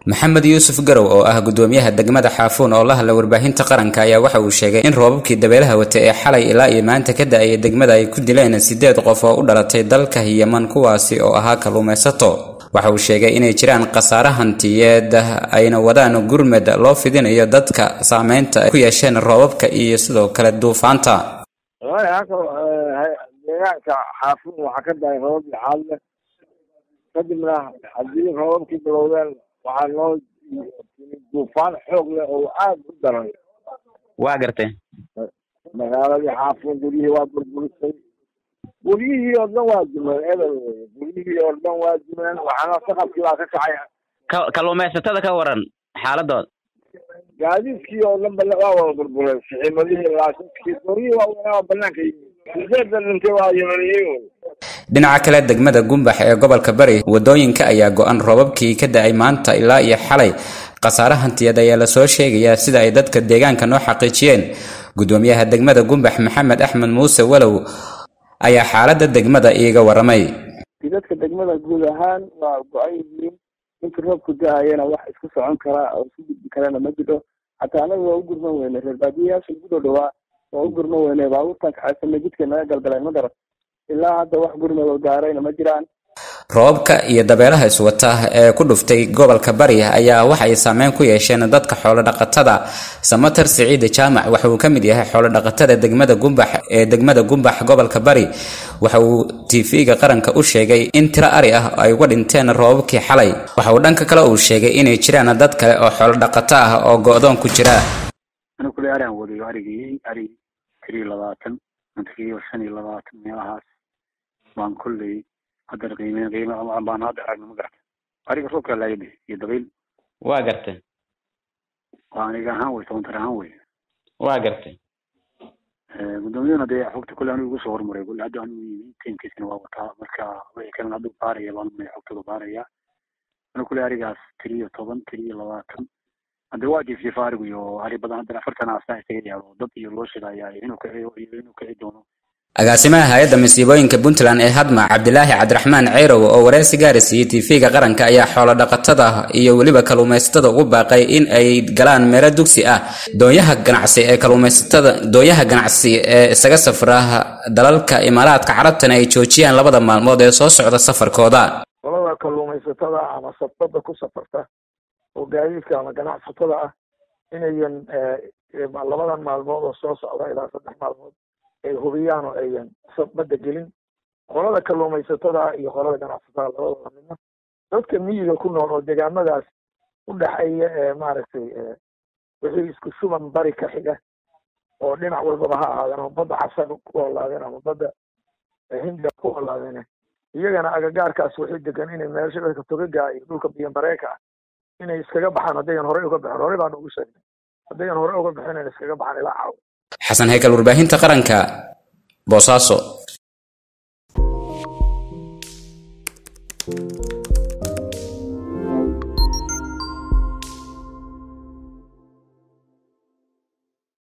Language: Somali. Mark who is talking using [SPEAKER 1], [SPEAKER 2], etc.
[SPEAKER 1] maxamed yuusuf garow oo ah gudoomiyaha degmada xaafuun oo la hadla warbaahinta qaranka ayaa waxa uu sheegay in roobabkii dabeelaha wata ee xalay ilaa iyo maanta ka da-aya degmada ay ku dileen siddeed qof oo u dhalatay dalka yeman kuwaasi oo ahaa kalluumaysato waxa uu sheegay inay jiraan khasaare hantiyeed ayna wadaan gurmad loo fidinayo dadka saameynta ay ku yeesheen roobabka iyo sidoo kale duufaanta
[SPEAKER 2] deegaanka xaafuun waxaa ka dahay roobab lixaad leh kadibna haddii roobabkii bilowdeen waxaa noo duufaan xoog leh oo aad u daran
[SPEAKER 3] waa gartay
[SPEAKER 2] magaaladii xaafuun guryihii waa burburisay guryihii oo dhan waa dumeen ebel weye guryihii oo dhan waa dumeen waxaana saqafkii baa ka kacay
[SPEAKER 3] ka kalluumaysatada ka waran xaaladooda
[SPEAKER 2] gaadiidkii oo dhan bal waa wada burbureen siximadihii laakinkii guryihii waa waa banaanka yimid sideeda dhintay waa yimaniyiin wey
[SPEAKER 1] dhinaca kale degmada gumbax ee gobolka bari wadooyinka ayaa go-an roobabkii ka da-ay maanta ilaa iyo xalay khasaare hantiyeed ayaa lasoo sheegayaa sida ay dadka deegaanka noo xaqiijiyeen gudoomiyaha degmada gumbax maxamed axmed muuse walow ayaa xaaladda degmada iiga waramay
[SPEAKER 4] dadka degmada guud ahaan waa go-an yihiin inta roobku da-ayana wax isku socon karaa oo isku gudbi karana ma jiro xataa anaga waa u gurman weyne reer baadiyayaasha ugu dhow dhawaa waa u gurman weyne baabuurtan kaxaysana jidka naga galgaleen ma garat ilaa hadda wax gurmado gaarayna ma jiraan
[SPEAKER 1] roobabka iyo dabeelaha iswata ee ku dhuftay gobolka bari ayaa waxay saameyn ku yeesheen dadka xoolodhaqatada samater siciide jaamac waxa uu ka mid yahay xoolodhaqatada degmada gumbax ee degmada gumbax gobolka bari waxa uu tv-ga qaranka u sheegay in tiro ari ah ay uga dhinteen roobabkii xalay waxa uu dhanka kale uu sheegay inay jiraan dad kale oo xoolodhaqato ah oo go-doon ku jira
[SPEAKER 5] anigu kule arigan wadayo arigii ari tiriyo labaatan antakiyo shan iyo labaatan meelahaas baan kulley haddana qiimeyn qiime baan hadda aragna ma garata ariga roobkaa laayadhe iyo dabayl
[SPEAKER 3] waa gartay
[SPEAKER 5] waa aniga ahaan wey tobantar ahaan wey
[SPEAKER 3] waa gartay
[SPEAKER 5] guddoomiyaduna dee xogta kulle anigu igu soo hormaray kulle hadda anigu yimi tiimkiisina waa wataa marka wixii kalena hadduu baaraya baan umaya xogtooda baaraya anigu kulle arigaas tiriyo toban tiriyo labaatan hadde waa jiifjiifa arigu iyo ari badan haddana afartan asa isaga yaalo dad iyo loo sheegaya inuu kici inuu kici doono
[SPEAKER 1] agaasimaha hay-adda masiibooyinka puntland ee hadma cabdilaahi cabdiraxmaan ceyrow oo wareysi gaari siiyey tv-ga qaranka ayaa xoolodhaqatada iyo weliba kalluumaysatada ugu baaqay in ay galaan meelo dugsi ah doonyaha ganacsi ee kalluumaysatada doonyaha ganacsi ee isaga safra dalalka imaaraadka carabtana ay joojiyaan labada maalmood ee soo socda safarkooda
[SPEAKER 2] qolada kalluumaysatada ama sabtada ku safarta oo gaadiidka ama ganacsatada ah inayan labadan maalmood oo soo socda ilaa saddex maalmood ay hubiyaan oo ayan badda gelin qolada kalluumaysatada iyo qolada ganacsatada labadooda midna dadka miyiga ku nool oo deegaamadaas u dhexeeya ee maaragtay wixii isku shuban bari ka xiga oo dhinac walbaba ha ahaadeen ama badda xasan ku olaadeen ama badda hindiya ku olaadeen iyagana agagaarkaas waxay degan inay meelsha dadka togaga iyo dhulka biyomareeka ah inay iskaga baxaan haddayan horey uga baxeen horey baan ugu sheegnay haddayan horey uga baxeen inay iskaga baxaan ilaa caawa
[SPEAKER 1] xasan haykal warbaahinta qaranka boosaaso